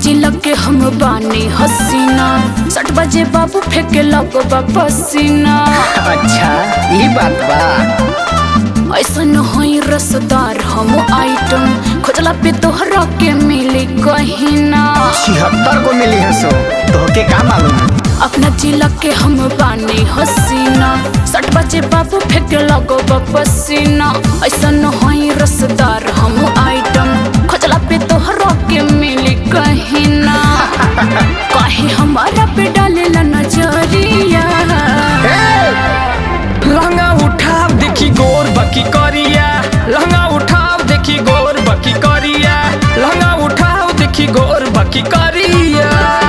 जिला के हम बानी हसीना सट बजे बाबू फेंके लगो पसीना अच्छा ई बात बा ऐसन होई रसदार हम आइटम खोजला पे तोहरा के मिली कहीं ना छिहत्तर को मिली है सो तोहके का मालूम अपना जिला के हम बानी हसीना सट बजे बाबू फेंके लगो पसीना ऐसन होई रसदार हम आइटम खोजला पे तोहरा के मिली कहीं ना काहे हमारा पे डालेला नजरिया लहंगा उठाव देखी गोर बकी करिया लहंगा उठाव देखी गोर बकी करिया लहंगा उठाव देखी गोर बकी करिया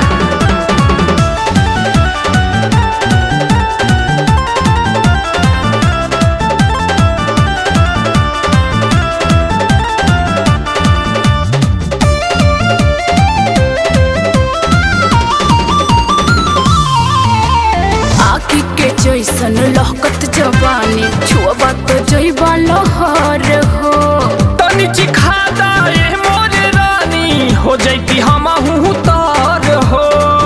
आखी के जैसन लहकत जवानी छुआ तो जैबा लहर हो तनी चिखादा ए मोरे रानी हो जैती हम तार हो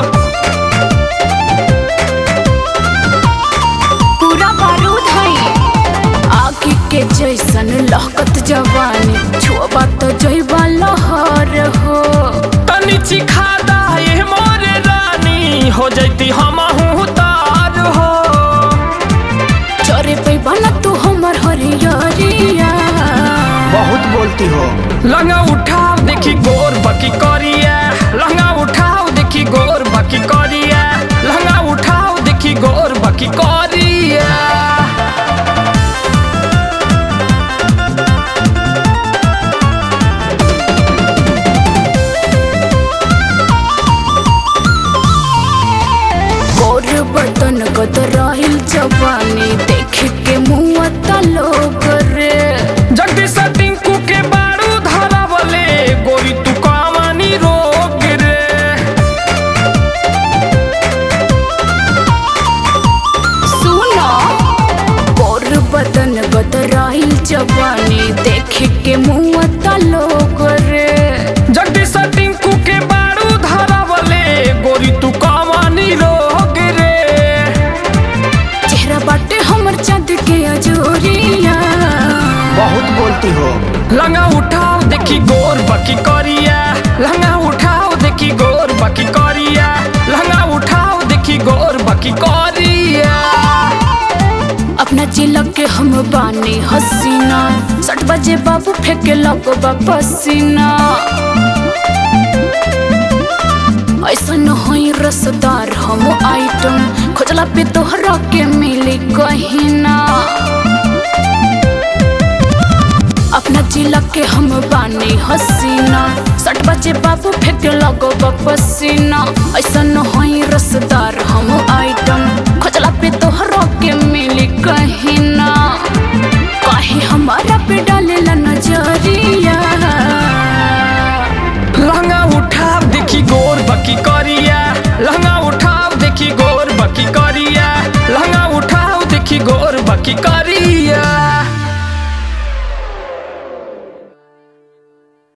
पूरा बारूद है आखी के जैसन लहकत जवानी छुआ तो जैबा लहर हो तनी चिखादा ए मोरे रानी हो जैती हम तार हो चरे पे बना तू हमर हरियरिया बहुत बोलती हो लहंगा उठाव देखी गोर बकी करिया लहंगा उठाव देखी गोर बकी करिया लहंगा उठाव देखी गोर बकी करिया गोर बदन गदराइल जवानी देख के मुँह लोग रे जगदीश टिंकू के बारू धरावले गोरी तू कामानी रोग रे सुनो गोर बदन बदराइल जवानी देख के मुँह लोग रे जगदीश टिंकू के बारू धरावले गोरी तू कामानी रोग रे चेहरा बाटे हमर चाँद के अजोरिया बहुत बोलती हो लहंगा उठाव देखी गोर बकी करिया लहंगा उठाव देखी गोर बकी करिया लहंगा उठाव देखी गोर बकी करिया अपना जिला के हम बानी हसीना सट बजे बाबू फेंके लगो पसीना ऐसन होई रसदार हम आइटम खोजला पे तोहरा के मिली कहीं ना अपना जिला के हम बानी हसीना सट बजे बाबू फेंके लगो पसीना ऐसन होई रसदार हम आइटम खोजला पे तोहरा के मिली कहीं ना काहे हमारा पे डाल